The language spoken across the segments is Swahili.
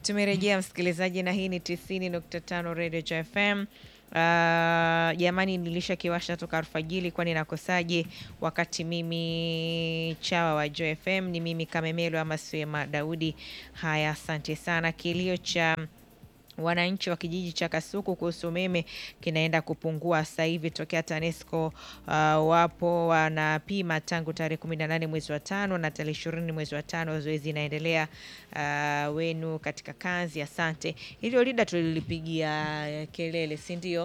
Tumerejea msikilizaji, na hii ni tisini nukta tano Radio Joy FM. Uh, jamani, nilisha kiwasha toka alfajiri, kwani nakosaje wakati mimi chawa wa Joy FM ni mimi Kamemelo ama Swema Daudi. Haya, asante sana. Kilio cha wananchi wa kijiji cha Kasuku kuhusu umeme kinaenda kupungua sasa hivi tokea TANESCO uh, wapo wanapima tangu tarehe kumi na nane mwezi wa tano na tarehe ishirini mwezi wa tano. Zoezi inaendelea uh, wenu katika kazi. Asante. Hilo lida tulilipigia kelele, si ndio?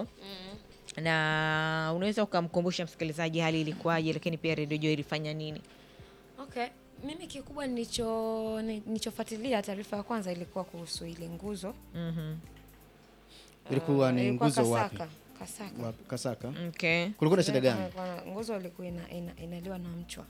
na unaweza ukamkumbusha msikilizaji hali ilikuwaje, lakini pia redio Joy ilifanya nini? Okay, mimi kikubwa nilicho nilichofuatilia taarifa ya kwanza ilikuwa kuhusu ile nguzo. Mhm. Ilikuwa Ah, ni nguzo wapi? Kasaka. Kasaka. Wapi? Kasaka. Okay. Kulikuwa na shida gani? Kulikuwa na- Nguzo ilikuwa ina, ina, inaliwa na mchwa,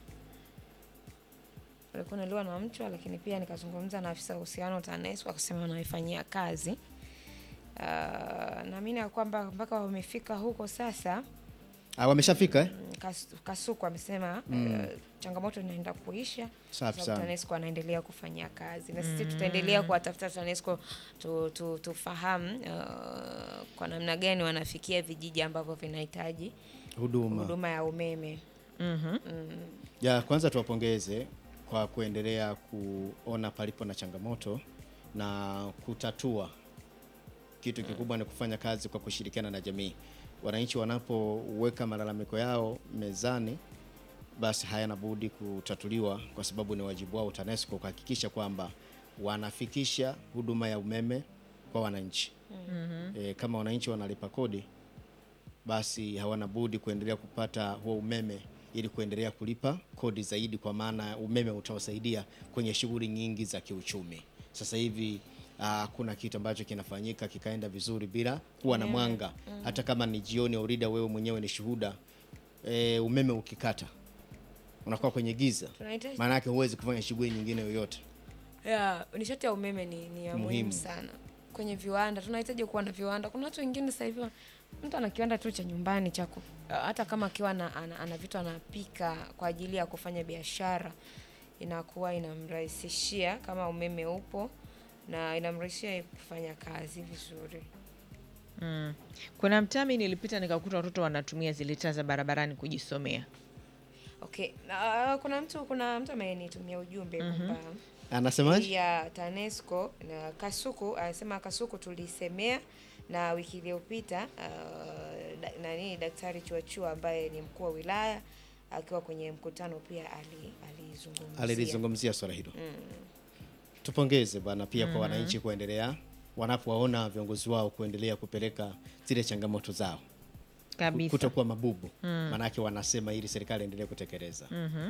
ilikuwa inaliwa na mchwa, lakini pia nikazungumza na afisa uhusiano TANESCO akasema wanaifanyia kazi. Uh, naamini ya kwamba mpaka wamefika huko sasa. Ah, wameshafika eh? mm, Kas- Kasuku amesema eh, changamoto inaenda kuisha kwa Safi sababu sana. TANESCO anaendelea kufanya kazi na sisi tutaendelea kuwatafuta TANESCO tu, tu, tufahamu uh, kwa namna gani wanafikia vijiji ambavyo vinahitaji Huduma. huduma ya umeme. Mhm. Ya kwanza tuwapongeze kwa kuendelea kuona palipo na changamoto na kutatua. Kitu kikubwa ni kufanya kazi kwa kushirikiana na jamii. Wananchi wanapoweka malalamiko yao mezani, basi hayana budi kutatuliwa, kwa sababu ni wajibu wao TANESCO kuhakikisha kwamba wanafikisha huduma ya umeme kwa wananchi. E, kama wananchi wanalipa kodi basi hawana budi kuendelea kupata huo umeme ili kuendelea kulipa kodi zaidi, kwa maana umeme utawasaidia kwenye shughuli nyingi za kiuchumi. Sasa hivi hakuna kitu ambacho kinafanyika kikaenda vizuri bila kuwa na mwanga. Hata kama ni jioni, Aurida, wewe mwenyewe ni shuhuda e, umeme ukikata unakuwa kwenye giza, Tunahitaji maana yake huwezi kufanya shughuli nyingine yoyote. ya nishati ya umeme ni, ni ya muhimu Muhimu. sana kwenye viwanda. Tunahitaji kuwa na viwanda. Kuna watu wengine sasa hivi mtu ana kiwanda tu cha nyumbani cha ku- hata kama akiwa ana, ana, ana vitu anapika kwa ajili ya kufanya biashara, inakuwa inamrahisishia kama umeme upo na inamrahisishia yeye kufanya kazi vizuri. Mm. Kuna mtami nilipita nikakuta watoto wanatumia zile taa za barabarani kujisomea. Okay, na, kuna mtu kuna mtu amenitumia ujumbe kwamba Anasemaje? ya TANESCO na Kasuku anasema Kasuku tulisemea na wiki iliyopita uh, da, nani Daktari Chuachua ambaye ni mkuu wa wilaya akiwa kwenye mkutano pia ali- alizungumzia alilizungumzia swala hilo. Tupongeze bwana pia kwa wananchi kuendelea wanapowaona viongozi wao kuendelea kupeleka zile changamoto zao Kabisa. kutokuwa mabubu, maanake wanasema ili serikali endelee kutekeleza.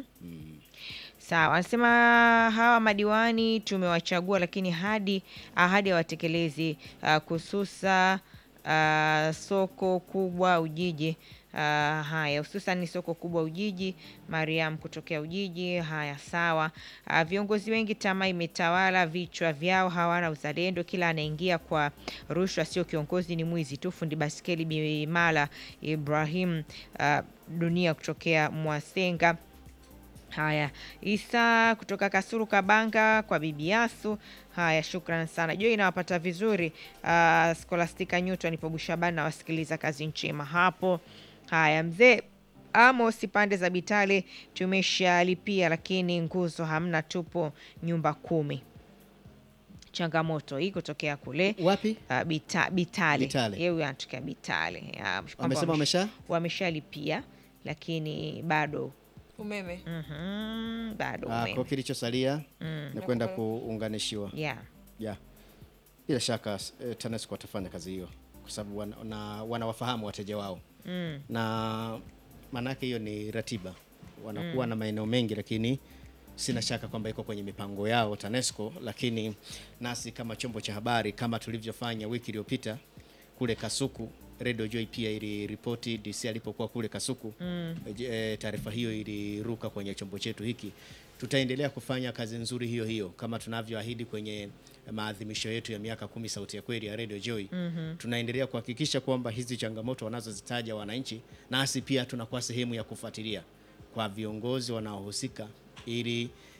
Sawa, anasema hawa madiwani tumewachagua, lakini hadi ahadi hawatekelezi. Uh, kususa uh, soko kubwa Ujiji. Uh, haya hususan ni soko kubwa Ujiji. Mariam kutokea Ujiji. Haya, sawa. Uh, viongozi wengi tamaa imetawala vichwa vyao, hawana uzalendo. Kila anaingia kwa rushwa, sio kiongozi, ni mwizi tu. Fundi baskeli Bimala Ibrahim uh, dunia kutokea Mwasenga. Haya, Isa kutoka Kasuru Kabanga kwa Bibi Yasu. Haya, shukran sana. Jua inawapata vizuri. Uh, Skolastika Newton ipo Bushabani na wasikiliza kazi njema hapo. Haya, mzee Amos pande za Bitale tumeshalipia, lakini nguzo hamna, tupo nyumba kumi. Changamoto hii kutokea kule Wapi? uh, bita, Bitale, Bitale. yeye huyu anatokea Bitale. Ya, kwamba Wamesema wamesha wameshalipia lakini bado umeme. Mhm, bado Ah, umeme. kwa kilichosalia ni kwenda kuunganishiwa. Yeah. Yeah. Bila shaka eh, TANESCO watafanya kazi hiyo kwa sababu wana, wana- wanawafahamu wateja wao Mm. na maanake hiyo ni ratiba, wanakuwa na maeneo mengi, lakini sina shaka kwamba iko kwenye mipango yao TANESCO. Lakini nasi kama chombo cha habari, kama tulivyofanya wiki iliyopita kule Kasuku, Radio Joy pia iliripoti DC alipokuwa kule Kasuku mm. E, taarifa hiyo iliruka kwenye chombo chetu hiki. Tutaendelea kufanya kazi nzuri hiyo hiyo kama tunavyoahidi kwenye maadhimisho yetu ya miaka kumi Sauti ya Kweli ya Radio Joy. mm-hmm. Tunaendelea kuhakikisha kwamba hizi changamoto wanazozitaja wananchi, nasi pia tunakuwa sehemu ya kufuatilia kwa viongozi wanaohusika ili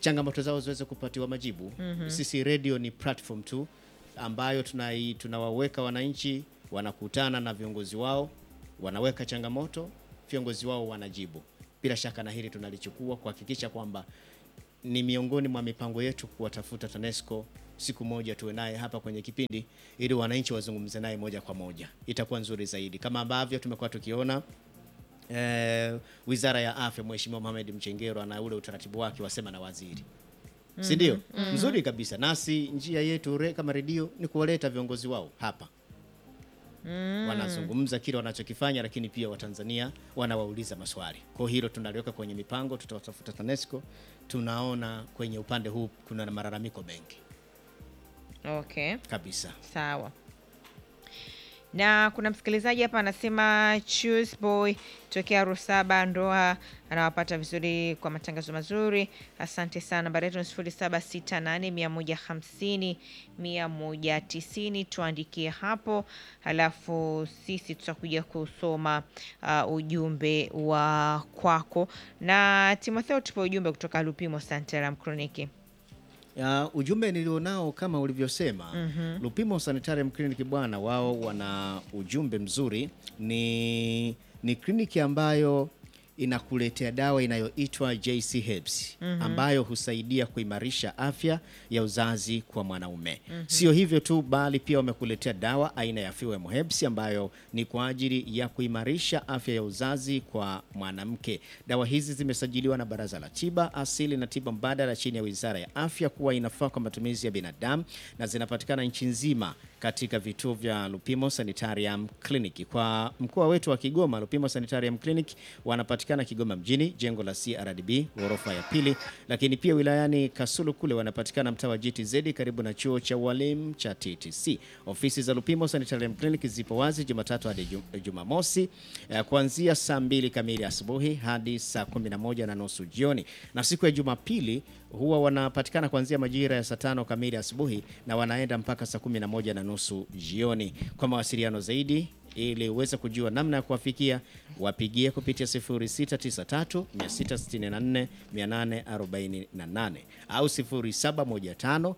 changamoto zao ziweze kupatiwa majibu. Sisi radio ni platform tu ambayo tunai, tunawaweka wananchi wanakutana na viongozi wao, wanaweka changamoto, viongozi wao wanajibu. Bila shaka na hili tunalichukua kuhakikisha kwamba ni miongoni mwa mipango yetu kuwatafuta TANESCO siku moja tuwe naye hapa kwenye kipindi ili wananchi wazungumze naye moja kwa moja, itakuwa nzuri zaidi, kama ambavyo tumekuwa tukiona eh, Wizara ya Afya, Mheshimiwa Mohamed Mchengero ana ule utaratibu wake wasema na waziri si ndio? Nzuri kabisa. Nasi njia yetu re, kama redio ni kuwaleta viongozi wao hapa wanazungumza kile wanachokifanya, lakini pia Watanzania wanawauliza maswali. Kwa hilo tunaliweka kwenye mipango, tutawatafuta TANESCO. Tunaona kwenye upande huu kuna malalamiko mengi Okay. kabisa. Sawa. Na kuna msikilizaji hapa anasema Choose Boy tokea Rusaba Ndoa anawapata vizuri kwa matangazo mazuri. Asante sana. Nambari yetu ni sifuri saba sita nane mia moja hamsini mia moja tisini. Tuandikie hapo, halafu sisi tutakuja kusoma uh, ujumbe wa kwako. Na Timotheo, tupe ujumbe kutoka Lupimo Santaram Kroniki. Ya, ujumbe nilionao kama ulivyosema Lupimo Sanitarium Clinic bwana, wao wana ujumbe mzuri. Ni, ni kliniki ambayo inakuletea dawa inayoitwa JC Herbs ambayo husaidia kuimarisha afya ya uzazi kwa mwanaume. Sio hivyo tu, bali pia wamekuletea dawa aina ya Fewem Herbs ambayo ni kwa ajili ya kuimarisha afya ya uzazi kwa mwanamke. Dawa hizi zimesajiliwa na Baraza la Tiba Asili na Tiba Mbadala chini ya Wizara ya Afya kuwa inafaa kwa matumizi ya binadamu na zinapatikana nchi nzima katika vituo vya Lupimo Sanitarium Clinic. Kwa mkoa wetu wa Kigoma, Lupimo Sanitarium Clinic wanapatikana Kigoma mjini, jengo la CRDB ghorofa ya pili, lakini pia wilayani Kasulu kule wanapatikana mtaa wa GTZ karibu na chuo cha walimu cha TTC. Ofisi za Lupimo Sanitarium Clinic zipo wazi Jumatatu hadi Ju- Jumamosi eh, kuanzia saa mbili kamili asubuhi hadi saa kumi na moja na nusu jioni, na siku ya Jumapili huwa wanapatikana kuanzia majira ya saa tano kamili asubuhi na wanaenda mpaka saa kumi na moja na nusu jioni. Kwa mawasiliano zaidi ili uweze kujua namna ya kuwafikia wapigie kupitia 0693 664 848 au 0715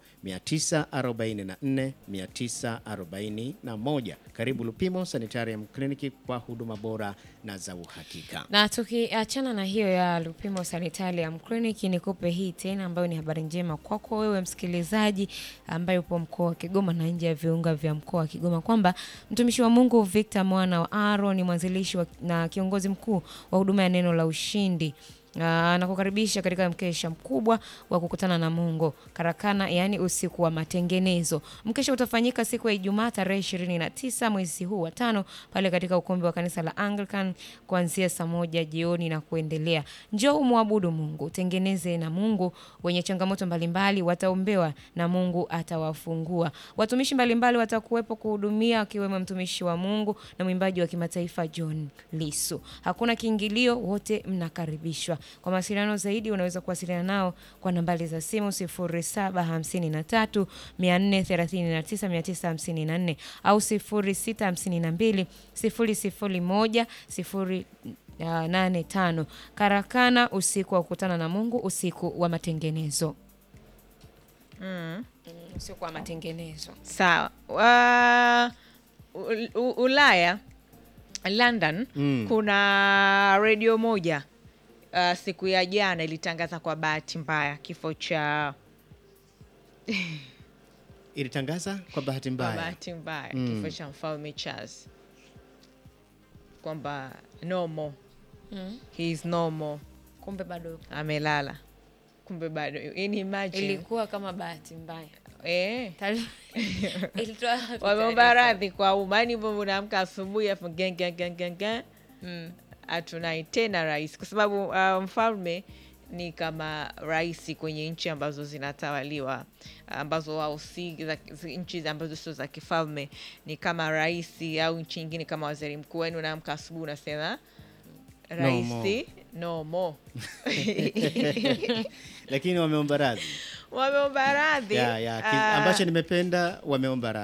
944 941. Karibu Lupimo Sanitarium Clinic kwa huduma bora na za uhakika. Na tukiachana na hiyo ya Lupimo Sanitarium Clinic, nikupe hii tena ambayo ni habari njema kwako wewe msikilizaji ambaye upo mkoa wa Kigoma na nje ya viunga vya mkoa wa Kigoma kwamba mtumishi wa Mungu Victor mwana wa Aaron ni mwanzilishi wa, na kiongozi mkuu wa huduma ya neno la ushindi Ah, nakukaribisha katika mkesha mkubwa wa kukutana na Mungu karakana, yaani usiku wa matengenezo. Mkesha utafanyika siku ya Ijumaa tarehe 29 mwezi huu wa tano pale katika ukumbi wa kanisa la Anglican kuanzia saa moja jioni na kuendelea. Njoo umwabudu Mungu, tengeneze na Mungu. Wenye changamoto mbalimbali wataombewa na Mungu atawafungua. Watumishi mbalimbali watakuwepo kuhudumia, akiwemo mtumishi wa Mungu na mwimbaji wa kimataifa John Lisu. Hakuna kiingilio, wote mnakaribishwa. Kwa mawasiliano zaidi unaweza kuwasiliana nao kwa nambari za simu 0753 439 954 au 0652 001 085. Karakana, usiku wa kukutana na Mungu, usiku wa matengenezo. Mm, usiku wa matengenezo. Sawa. Uh, U- U- Ulaya London kuna redio moja uh, siku ya jana ilitangaza kwa bahati mbaya kifo cha Ilitangaza kwa bahati kwa mbaya bahati mbaya kifo cha mfalme Charles kwamba no more Mm. he is no more, Kumbe bado amelala. Kumbe bado yani imagine ilikuwa kama bahati mbaya. eh, Taarifa- Ilitoa wapi wameomba taarifa? radhi kwa umma, yani hivyo unaamka asubuhi afu gen gen gen gen gen Mm. hatunai tena rais, kwa sababu uh, mfalme ni kama rais kwenye nchi ambazo zinatawaliwa ambazo wao si za- zi- nchi ambazo sio za kifalme, ni kama rais au nchi nyingine kama waziri mkuu. Yani unaamka asubuhi unasema rais more. no more. lakini wameomba radhi wameomba radhi ya, ya, ki- ah, ambacho nimependa wameomba radhi